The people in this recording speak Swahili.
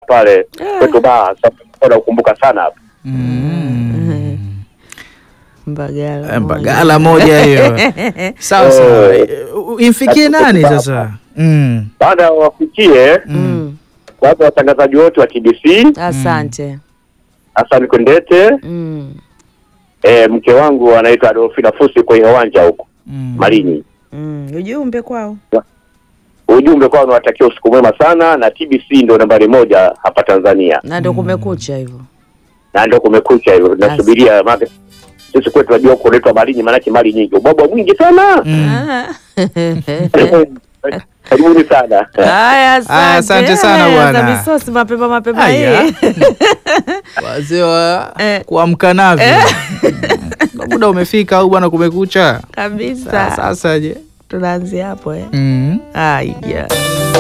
pale kwetu baa. Sasa nakumbuka sana hapo. Mm. Mbagala. Eh, Mbagala moja hiyo. Sawa sawa. Eh, Imfikie nani sasa? Mm. Baada wafikie Mm. watu watangazaji wote wa TBC, Asante. Hassan Kwendete, Mm. eh, mke wangu anaitwa Adolfina Fusi kwenye uwanja huko Mm. Malinyi. Mm. Ujumbe kwao. Ujumbe kwao unawatakia usiku mwema sana, na TBC ndio nambari moja hapa Tanzania, Na ndo kumekucha hivyo. na ndio kumekucha hivyo. Tunasubiria maana sisi kwetu tunajua huko unaitwa Malinyi, maanake mali nyingi, ubwabwa mwingi sana. Mm. Karibuni sana. Haya, Haya, asante sana Haya, bwana. za misosi mapema mapema Aya. hii. Wazee wa Eh. kuamka navyo. Ndo Muda umefika au bwana kumekucha? Kabisa. Sa- Sasa je? Tunaanzia hapo eh. Mm. Haya.